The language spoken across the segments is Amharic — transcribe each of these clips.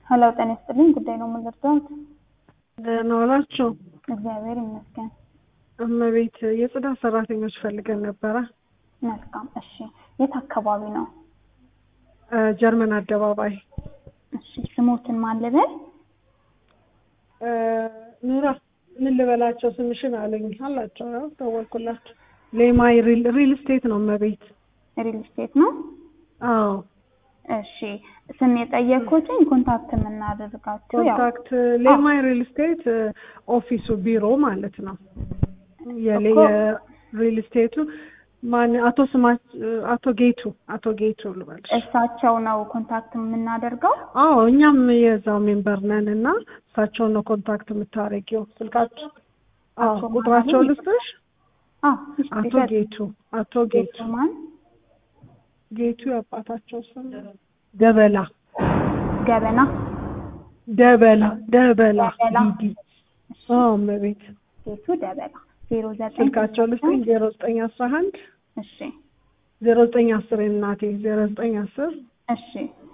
ሄሎ ጤና ይስጥልኝ። ጉዳይ ነው የምንረዳት? ደህና ዋላችሁ? እግዚአብሔር ይመስገን። እመቤት የጽዳት ሰራተኞች ፈልገን ነበረ። መልካም። እሺ፣ የት አካባቢ ነው? እ ጀርመን አደባባይ እሺ፣ ስሞትን ማን ልበል? እ ኑራ ምን ልበላቸው ስምሽን አለኝ አላቸው። ያው ደወልኩላቸው። ሌማይ ሪል ሪል ስቴት ነው እመቤት። ሪል ስቴት ነው። አዎ እሺ፣ ስም የጠየኩትኝ ኮንታክት የምናደርጋቸው ያው ኮንታክት ሌማይ ሪል ስቴት እ ኦፊሱ ቢሮ ማለት ነው። የሌ እኮ- የሪል ስቴቱ ማን አቶ ስማች አቶ ጌቱ አቶ ጌቱ ልበልሽ። እሳቸው ነው ኮንታክት የምናደርገው። አዎ እኛም የዛው ሜምበር ነን እና እሳቸውን ነው ኮንታክት የምታደርጊው። ስልካቸው አዎ አቶ ቁጥራቸው ማን? ልስጥሽ። አዎ፣ እሺ፣ አቶ ቢሰጥ- ጌቱ አቶ ጌቱ ማን? ጌቱ የአባታቸው ስም ደበላ ገበና ደበላ ደበላ ደበላ። ዲዲ አዎ እመቤት ጌቱ ደበላ ዜሮ ዘጠኝ ስልካቸው ልስጥኝ ዜሮ ዘጠኝ አስራ አንድ እሺ፣ ዜሮ ዘጠኝ አስር እናቴ ዜሮ ዘጠኝ አስር እሺ፣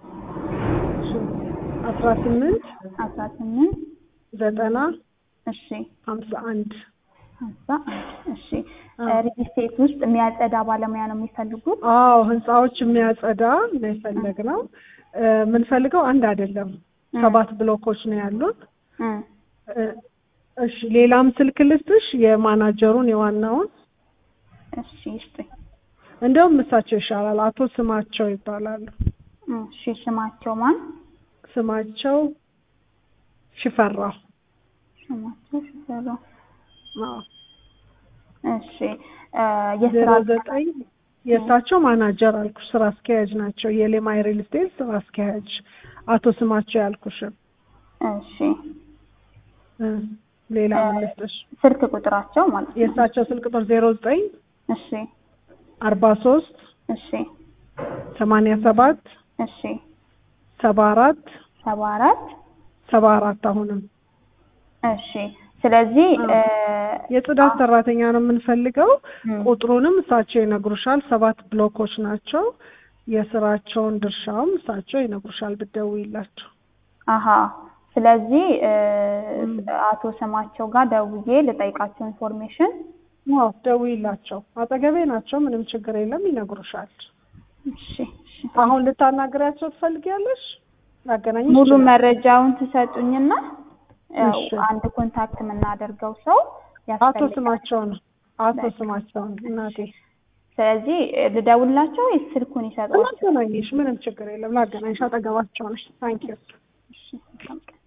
አስራ ስምንት አስራ ስምንት ዘጠና እሺ ሀምሳ አንድ ሀምሳ አንድ እሺ ሪል ስቴት ውስጥ የሚያጸዳ ባለሙያ ነው የሚፈልጉት? አዎ ህንፃዎች የሚያጸዳ ነው የፈለግነው። እ የምንፈልገው አንድ አይደለም ሰባት ብሎኮች ነው ያሉን። እ እ እሺ ሌላም ስልክ ልስጥሽ የማናጀሩን የዋናውን እሺ ይስጡኝ። እንደውም እሳቸው ይሻላል። አቶ ስማቸው ይባላሉ። እሺ ስማቸው ማን? ስማቸው ሽፈራው። ስማቸው ሽፈራው። አዎ እሺ እ የስራ ዜሮ ዘጠኝ የእሳቸው ማናጀር አልኩሽ፣ ስራ አስኪያጅ ናቸው። የሌማይ ሪል ስቴት ስራ አስኪያጅ አቶ ስማቸው ያልኩሽን። እሺ እ ሌላ ምን ልስጥሽ? ስልክ ቁጥራቸው ማለት ነው። የእሳቸው ስልክ ቁጥር ዜሮ ዘጠኝ እሺ አርባ ሶስት እሺ ሰማንያ ሰባት እሺ ሰባ አራት ሰባ አራት ሰባ አራት አሁንም እሺ ስለዚህ እ የጽዳት ሰራተኛ ነው የምንፈልገው። እ ቁጥሩንም እሳቸው ይነግሩሻል። ሰባት ብሎኮች ናቸው። የስራቸውን ድርሻውም እሳቸው ይነግሩሻል ብትደውይላቸው። አሀ ስለዚህ እ አቶ ስማቸው ጋር ደውዬ ልጠይቃቸው ኢንፎርሜሽን አዎ ደውይላቸው። አጠገቤ ናቸው። ምንም ችግር የለም ይነግሩሻል። እሺ እሺ አሁን ልታናግሪያቸው ትፈልጊያለሽ? ላገናኝሽ ሙሉ ይችላል። መረጃውን ትሰጡኝና ያው እሺ። አንድ ኮንታክት የምናደርገው ሰው አቶ ያስፈልጋል። ስማቸው ነው። አቶ በቃ። ስማቸው ነው እናቴ። ስለዚህ እ ልደውልላቸው ወይስ ስልኩን ይሰጧል? ላገናኝሽ፣ ምንም ችግር የለም። ላገናኝሽ፣ አጠገባቸው ነሽ። ታንኪዩ እሺ መልካም ቀን።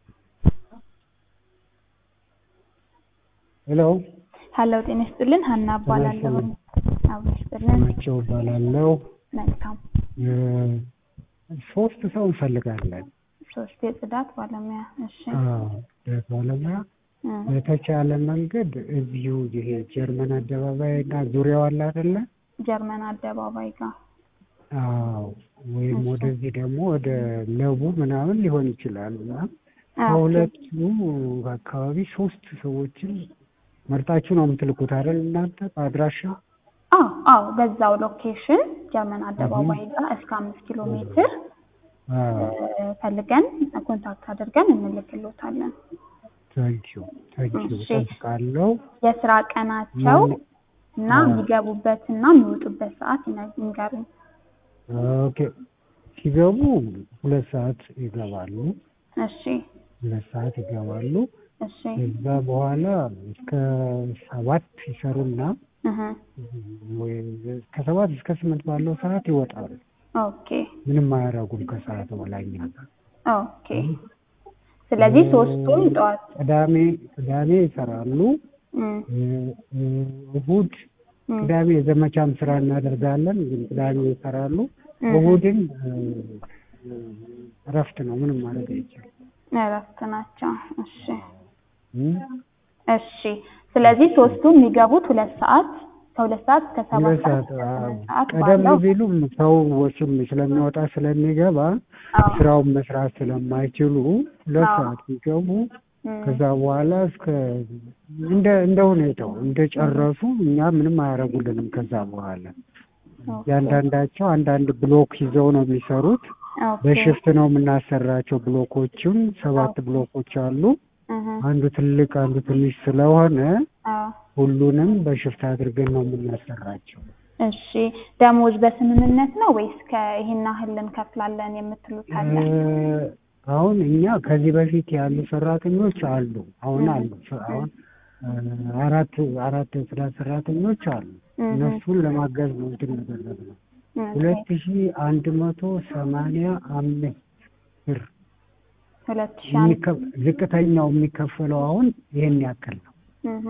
ሄሎ ሀሎ ጤና ይስጥልን። ሀና እባላለሁ። አዎ ይስጥልን። ናቸው እባላለሁ። መልካም እ ሶስት ሰው እንፈልጋለን። ሶስት የጽዳት ባለሙያ። እሺ አዎ ባለሙያ እ በተቻለ መንገድ እዚሁ ይሄ ጀርመን አደባባይ እና ዙሪያው አለ አይደለ? ጀርመን አደባባይ ጋር አዎ ወይም እሺ። ወደዚህ ደግሞ ወደ ለቡ ምናምን ሊሆን ይችላል እና አ፣ ከሁለቱ አካባቢ ሶስት ሰዎችን መርጣችሁ ነው የምትልኩት አይደል እናንተ በአድራሻ? አዎ አዎ በዛው ሎኬሽን ጀርመን አደባባይ ጋር እስከ አምስት ኪሎ ሜትር አዎ እ ፈልገን ኮንታክት አድርገን እንልክሎታለን። ታንኪዩ ታንኪዩ እሺ። እጠብቃለሁ። የስራ ቀናቸው ማን- እና አዎ። የሚገቡበትና የሚወጡበት ሰዓት ይነ- ይንገሩኝ። ኦኬ ሲገቡ ሁለት ሰዓት ይገባሉ። እሺ ሁለት ሰዓት ይገባሉ። እሺ ከዛ በኋላ እስከ ሰባት ይሰሩና እህ ወይ ከሰባት እስከ ስምንት ባለው ሰዓት ይወጣሉ። ኦኬ ምንም አያደርጉም ከሰዓት በላይ እኛ ጋር። ኦኬ ስለዚህ ሶስቱም ጠዋት ቅዳሜ ቅዳሜ ይሰራሉ። እም፣ እ- እ- እሁድ እም፣ ቅዳሜ የዘመቻም ስራ እናደርጋለን፣ ግን ቅዳሜ ይሰራሉ። እም፣ እሁድን እ፣ እ፣ እረፍት ነው፣ ምንም ማድረግ አይቻልም። እረፍት ናቸው። እሺ እም? እሺ ስለዚህ ሶስቱም የሚገቡት ሁለት ሰዓት ከሁለት ሰዓት እስከ ሰባት ሁለት ሰዓት ሰዓት እስከ አዎ። ስምንት ሰዓት ቀደም ባለው ቢሉም ሰው ወሽም ስለሚወጣ ስለሚገባ አዎ ስራውን መስራት ስለማይችሉ ሁለት አዎ። ሰዓት ቢገቡ እም፣ ከዛ በኋላ እስከ እንደ እንደ ሁኔታው እንደጨረሱ እኛ ምንም አያደርጉልንም። ከዛ በኋላ ኦኬ። ያንዳንዳቸው አንዳንድ ብሎክ ይዘው ነው የሚሰሩት። ኦኬ በሽፍት ነው የምናሰራቸው። ብሎኮቹን ሰባት ብሎኮች አሉ። እህ አንዱ ትልቅ አንዱ ትንሽ ስለሆነ አዎ ሁሉንም በሽፍት አድርገን ነው የምናሰራቸው። እሺ ደሞዝ በስምምነት ነው ወይስ ከይሄን ያህል እንከፍላለን የምትሉት አለ? እ፣ አሁን እኛ ከዚህ በፊት ያሉ ሰራተኞች አሉ። አሁን አሉ አሁን እ፣ አራት አራት ጽዳት ሰራተኞች አሉ። እህ እነሱን ለማገዝ ነው እንትን ያደረግነው። ኦኬ ሁለት ሺ አንድ መቶ ሰማንያ አምስት ብር ሁለት ሺህ አንድ የሚከ- ዝቅተኛው የሚከፈለው አሁን ይሄን ያክል ነው። እህ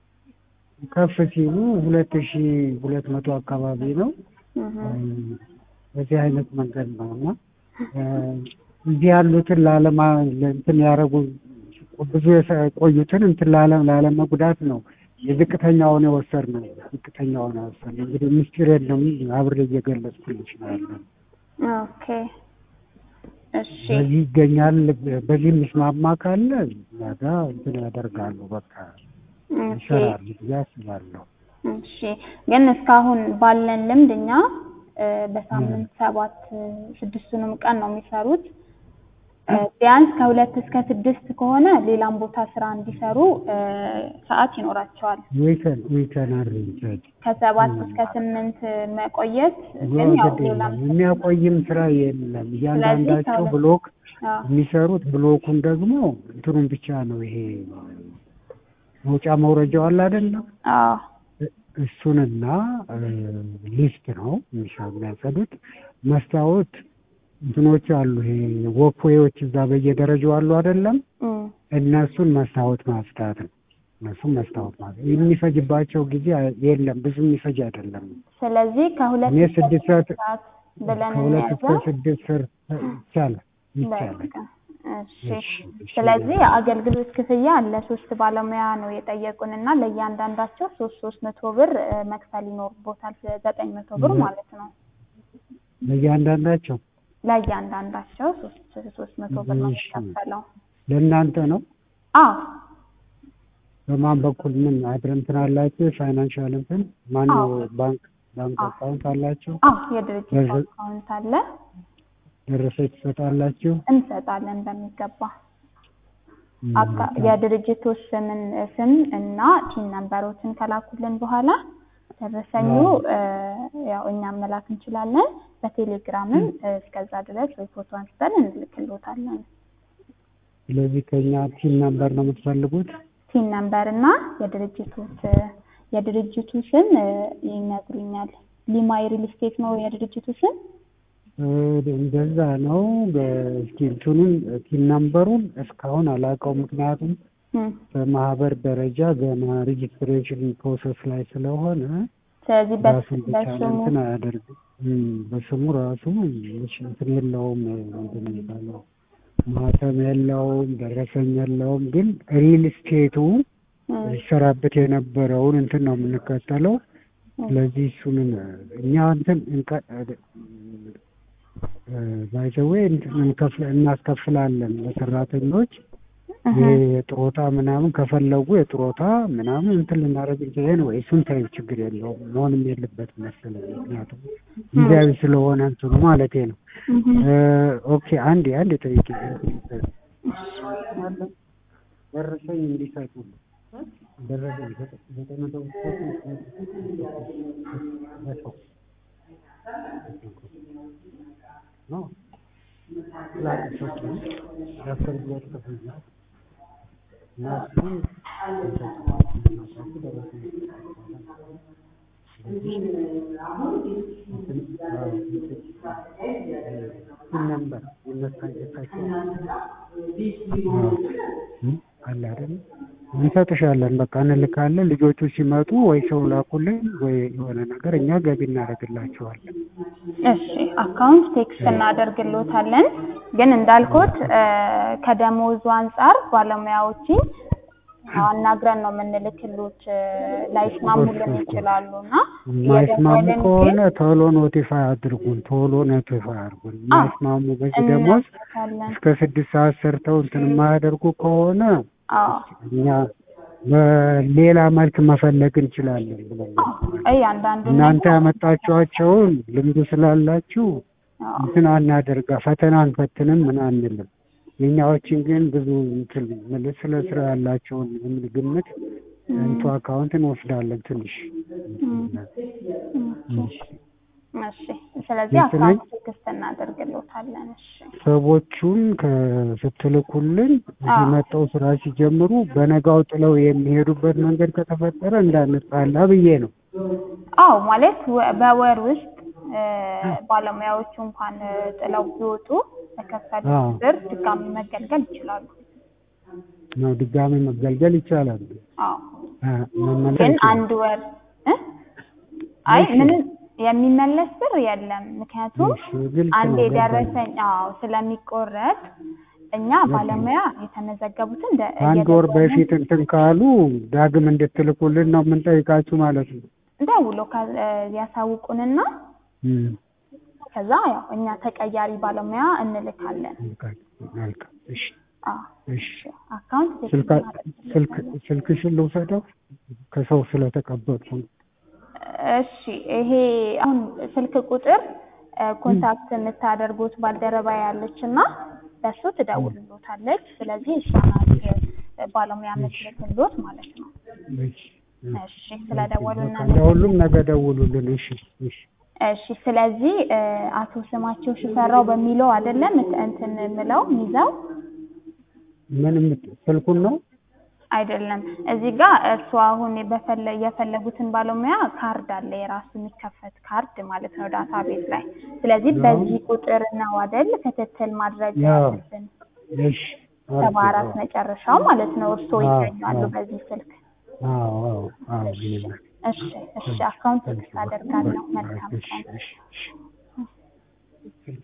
ከፍ ሲሉ ሁለት ሺ ሁለት መቶ አካባቢ ነው። እህ በዚህ አይነት መንገድ ነው እና እ፣ እዚህ ያሉትን ላለማ እንትን ያደረጉ ብዙ የቆዩትን እንትን ላለ ላለመጉዳት ነው የዝቅተኛውን የወሰድነው ዝቅተኛውን የወሰድነው። እንግዲህ ምስጢር የለም አብሬ እየገለጽኩልሽ ነው ያለው። ኦኬ እሺ በዚህ ይገኛል። በዚህ የሚስማማ ካለ ነገ እንትን ያደርጋሉ። በቃ ኦኬ ይሰራሉ ብዬ አስባለሁ። እሺ ግን እስካሁን ባለን ልምድ እኛ እ፣ በሳምንት ሰባት እ፣ ስድስቱንም ቀን ነው የሚሰሩት። እ፣ ቢያንስ ከሁለት እስከ ስድስት ከሆነ ሌላም ቦታ ስራ እንዲሰሩ እ፣ ሰዓት ይኖራቸዋል። ዊከን ዊከን አሬንጅ ከሰባት እስከ ስምንት መቆየት ግን ያው ሌላም የሚያቆይም ስራ የለም። እያንዳንዳቸው ከሁለት- ብሎክ አዎ የሚሰሩት ብሎኩን ደግሞ እንትኑን ብቻ ነው ይሄ መውጫ መውረጃው አለ አይደለም አዎ እሱንና እ፣ ሊፍት ነው የሚሰሩ የሚያጸዱት። መስታወት እንትኖች አሉ ይሄ ወክዌዎች እዛ በየደረጃው አሉ አይደለም እም፣ እነሱን መስታወት ማጽዳት ነው። እነሱን መስታወት ማለት የሚፈጅባቸው ጊዜ የለም፣ ብዙ የሚፈጅ አይደለም። ስለዚህ ከሁለት እኔ እስከ ስድስት ስድስት ሰዓት ሰዓት ብለን ከሁለት እስከ እንያዘው። ስድስት ስር ይቻላል ይቻላል። በቃ እሺ። እሺ፣ እሺ። ስለዚህ የአገልግሎት ክፍያ ለሶስት ባለሙያ ነው የጠየቁን እና ለእያንዳንዳቸው ሶስት ሶስት መቶ ብር እ፣ መክፈል ይኖርቦታል። ዘጠኝ መቶ ብር ለ- ማለት ነው። ለእያንዳንዳቸው ለእያንዳንዳቸው ሶስት ሶስት መቶ ብር ነው እሺ። የሚከፈለው። ለእናንተ ነው። አዎ በማን በኩል ምን አድር እንትን አላችሁ? ፋይናንሻል እንትን ማነው አዎ። ባንክ ባንክ አዎ። አካውንት አላቸው? አዎ የድርጅት ለዚ- አካውንት አለ ደረሰኝ ትሰጣላችሁ? እንሰጣለን በሚገባ ም፣ አካ- የድርጅቱ ስምን ስም እና ቲን ነንበሮችን ከላኩልን በኋላ ደረሰኙ እ፣ ያው እኛም መላክ እንችላለን። በቴሌግራምም እ፣ እስከዛ ድረስ ወይ ፎቶ አንስተን እንልክሎታለን። ስለዚህ ከኛ ቲም ነምበር ነው የምትፈልጉት? ቲን ነንበር እና የድርጅቱ ስ- የድርጅቱ ስም እ፣ ይነግሩኛል። ሊማይ ሪል ስቴት ነው የድርጅቱ ስም። እ፣ እንደዛ ነው። በእስኪ እንትኑን ቲም ነምበሩን እስካሁን አላውቀውም፣ ምክንያቱም እም፣ በማህበር ደረጃ ገና ሬጅስትሬሽን ፕሮሰስ ላይ ስለሆነ ስለዚህ በስ- ራሱን በቻለ በስሙ እንትን አያደርግም። እም፣ በስሙ ራሱ እሺ፣ እንትን የለውም ምንድን ነው የሚባለው ማተም የለውም፣ ደረሰኝ የለውም። ግን ሪል ስቴቱ እም፣ ይሰራበት የነበረውን እንትን ነው የምንከተለው። ስለዚህ እሱን እኛ እንትን ባይዘዌ እናስከፍላለን ለሰራተኞች እህ፣ ይሄ የጥሮታ ምናምን ከፈለጉ የጥሮታ ምናምን እንትን ልናደርግ እንችላለን ወይ እሱን ታዩ ችግር የለውም መሆንም የለበትም መሰለኝ ምክንያቱም ጊዜያዊ ስለሆነ እንትኑ ማለቴ ነው እህ። እ፣ ኦኬ አንዴ አንዴ ጠይቄ ደረሰኝ እንዲሰጡ ደረሰኝ ዘጠኝ መቶ ነው ላቅሶች ነው የአገልግሎት ክፍያ እና እሱን ነበር የመታየታቸው አለ አይደል? እንሰጥሻለን። በቃ እንልካለን። ልጆቹ ሲመጡ ወይ ሰው ላኩልን ወይ የሆነ ነገር እኛ ገቢ እናደርግላቸዋለን። እሺ አካውንት ቴክስት እናደርግሎታለን። ግን እንዳልኩት እ፣ ከደሞዙ አንጻር ባለሙያዎችን አናግረን ነው የምንልክሉት። እ፣ ላይስማሙልን ይችላሉ እና የማይስማሙ የደወልን ከሆነ ግን ቶሎ ኖቲፋይ አድርጉን፣ ቶሎ ኖቲፋይ አድርጉን። የማይስማሙ በዚህ ደሞዝ እናስታለን። እስከ ስድስት ሰዓት ሰርተው እንትን የማያደርጉ ከሆነ አዎ እኛ በሌላ መልክ መፈለግ እንችላለን ብለን እያንዳንዱ እናንተ ያመጣችኋቸውን ልምዱ ስላላችሁ አዎ እንትን አናደርጋ ፈተና አንፈትንም ምን አንልም። የእኛዎችን ግን ብዙ እንትን ምልህ ስለ ስራ ያላቸውን የሚል ግምት እንቱ አካውንት እንወስዳለን ትንሽ እሺ እሺ። ስለዚህ ግልጽ ነኝ? አካውንት ክፍት እናደርግልዎታለን። እሺ ሰዎቹን ከስትልኩልን እዚህ አዎ። መጠው ስራ ሲጀምሩ በነጋው ጥለው የሚሄዱበት መንገድ ከተፈጠረ እንዳንጣላ ብዬ ነው። አዎ ማለት ወ- በወር ውስጥ እ፣ ባለሙያዎቹ እንኳን እ፣ ጥለው ቢወጡ በከፈሉት አዎ። ብር ድጋሚ መገልገል ይችላሉ። ነው ድጋሚ መገልገል ይቻላል። አዎ አ፣ መመለስ ግን አይችልም። አንድ ወር እ? አይ እሺ። ምንም የሚመለስ ብር የለም። ምክንያቱም እሺ፣ ግልጽ አንድ ነው፣ የደረሰኝ አዎ ስለሚቆረጥ እኛ ባለሙያ የተመዘገቡትን እንደ አንድ ወር በፊት እንትን ካሉ ዳግም እንድትልኩልን ነው የምንጠይቃችሁ ማለት ነው። ደውሎ ካ- እ፣ ያሳውቁንና እም፣ ከዛ ያው እኛ ተቀያሪ ባለሙያ እንልካለን። መልካም መልካም። እሺ አዎ እሺ። አካውንት ስልካ ስልክ ስልክሽን ልውሰደው ከሰው ስለተቀበልኩ ነው። እሺ ይሄ አሁን ስልክ ቁጥር እ፣ ኮንታክት የምታደርጉት ባልደረባ ያለች እና በሱ ትደውልሎታለች። ስለዚህ እሷ ናት እ፣ ባለሙያ የምትልክሎት ማለት ነው። እሺ እሺ ስለደወሉ በቃ እናመሰግናለን። ለሁሉም ነገ ደውሉልን። እሺ እሺ እሺ ስለዚህ እ፣ አቶ ስማቸው ሽፈራው በሚለው አይደለም እት- እንትን ምለው ሚዛው ምን የምት- ስልኩን ነው አይደለም እዚህ ጋር እርሱ አሁን በፈለ የፈለጉትን ባለሙያ ካርድ አለ የራሱ የሚከፈት ካርድ ማለት ነው ዳታ ቤት ላይ ስለዚህ ያው። በዚህ ቁጥር ነው አይደል ክትትል ማድረግ ያው። ያለብን እሺ ሰባ አራት መጨረሻው ማለት ነው እርስዎ አዎ፣ ይገኛሉ አዎ። በዚህ ስልክ አዎ አዎ አዎ ይላል። እሺ እሺ አካውንት አደርጋለሁ መልካም እሺ ቀን እሺ እሺ